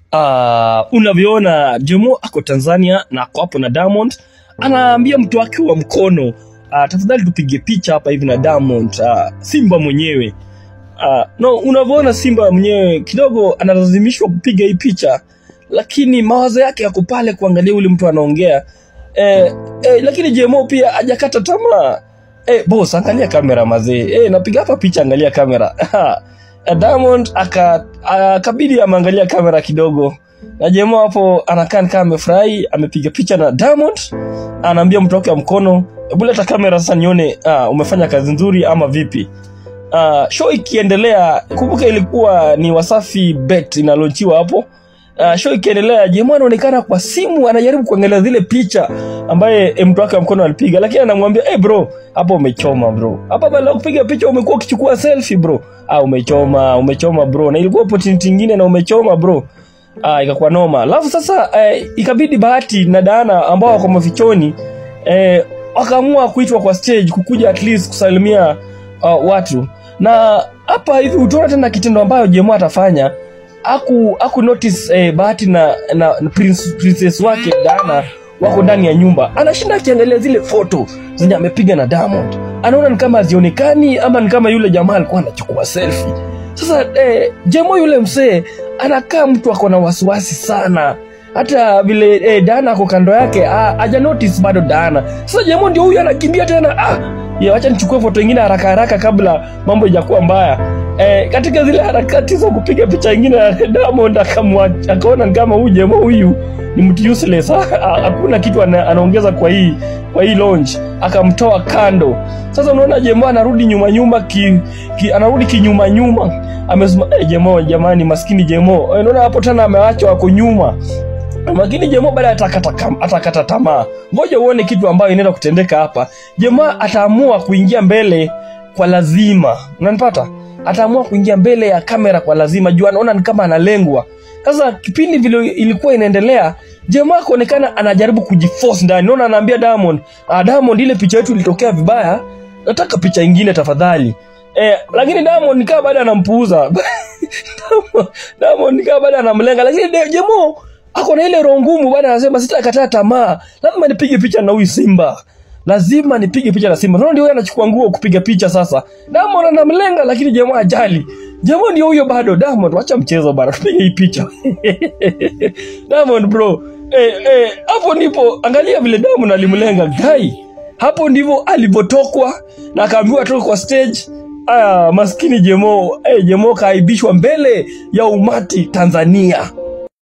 uh, unavyoona Jemo ako Tanzania na ako hapo na Diamond, anaambia mtu wake wa mkono uh, tafadhali tupige picha hapa hivi na Diamond uh, Simba mwenyewe uh, no, unavyoona Simba mwenyewe kidogo analazimishwa kupiga hii picha, lakini mawazo yake yako pale kuangalia ule mtu anaongea eh, eh, lakini Jemo pia hajakata tamaa eh, boss angalia kamera mazee eh, napiga hapa picha, angalia kamera Diamond aka akabidi ameangalia kamera kidogo na Jemo hapo anakaa kama amefurahi, amepiga picha na Diamond, anaambia mtu wake wa mkono, hebu leta kamera sasa nione ah, umefanya kazi nzuri ama vipi. Uh, show ikiendelea, kumbuka ilikuwa ni Wasafi Bet inalonchiwa hapo. Uh, show ikiendelea, Jemo anaonekana kwa simu anajaribu kuangalia zile picha ambaye mtu wake wa mkono alipiga, lakini anamwambia hey bro, hapo umechoma bro, hapa badala ya kupiga picha umekuwa ukichukua selfie bro. Ah, umechoma umechoma bro, na ilikuwa opportunity nyingine na umechoma bro. Ah, ikakuwa noma. Alafu sasa eh, ikabidi Bahati na Dana ambao wako mafichoni eh, wakaamua kuitwa kwa stage kukuja at least kusalimia uh, watu na hapa hivi utaona tena kitendo ambayo Jemo atafanya aku aku notice eh, Bahati na, na, na prince, princess wake Dana wako ndani ya nyumba, anashinda akiangalia zile foto zenye amepiga na Diamond, anaona ni kama hazionekani ama ni kama yule jamaa alikuwa anachukua selfie. Sasa eh, Jemo yule msee anakaa mtu ako na wasiwasi sana hata vile eh, Dana ako kando yake haja notice bado Dana. Sasa Jemo ndio huyu anakimbia tena ah, ya wacha nichukue foto ingine haraka haraka kabla mambo ijakuwa mbaya. Eh, katika zile harakati za kupiga picha ingine na Diamond akamwa akaona ni kama huyu Jemo huyu ni mtu useless, hakuna kitu ana, anaongeza kwa hii kwa hii launch, akamtoa kando. Sasa unaona Jemo anarudi nyuma nyuma ki, ki, anarudi kinyuma nyuma, amesema eh, Jemo jamani, maskini Jemo. Eh, unaona hapo tena amewachwa wako nyuma lakini Jemo baada atakata atakata tamaa. Ngoja uone kitu ambayo inaenda kutendeka hapa. Jemo ataamua kuingia mbele kwa lazima, unanipata? Ataamua kuingia mbele ya kamera kwa lazima, juu anaona ni kama analengwa. Sasa kipindi vile ilikuwa inaendelea, Jemo akaonekana anajaribu kujiforce ndani. Unaona, anaambia Diamond, ah, Diamond, ile picha yetu ilitokea vibaya, nataka picha ingine tafadhali. Eh, lakini Diamond nikaa baada anampuuza. Diamond nikaa baada anamlenga, lakini Jemo ako na ile roho ngumu bwana, anasema sitakataa tamaa, lazima nipige picha na huyu Simba, lazima nipige picha na Simba. Naona ndio yeye anachukua nguo kupiga picha sasa. Diamond anamlenga, lakini jamaa ajali. Jamaa ndio huyo bado. Diamond, wacha mchezo bana, tupige hii picha Diamond bro, eh eh, hapo ndipo angalia vile Diamond alimlenga guy, hapo ndivyo alivyotokwa na akaambiwa toka kwa stage. Aya, maskini Jemo, eh, Jemo kaaibishwa mbele ya umati Tanzania.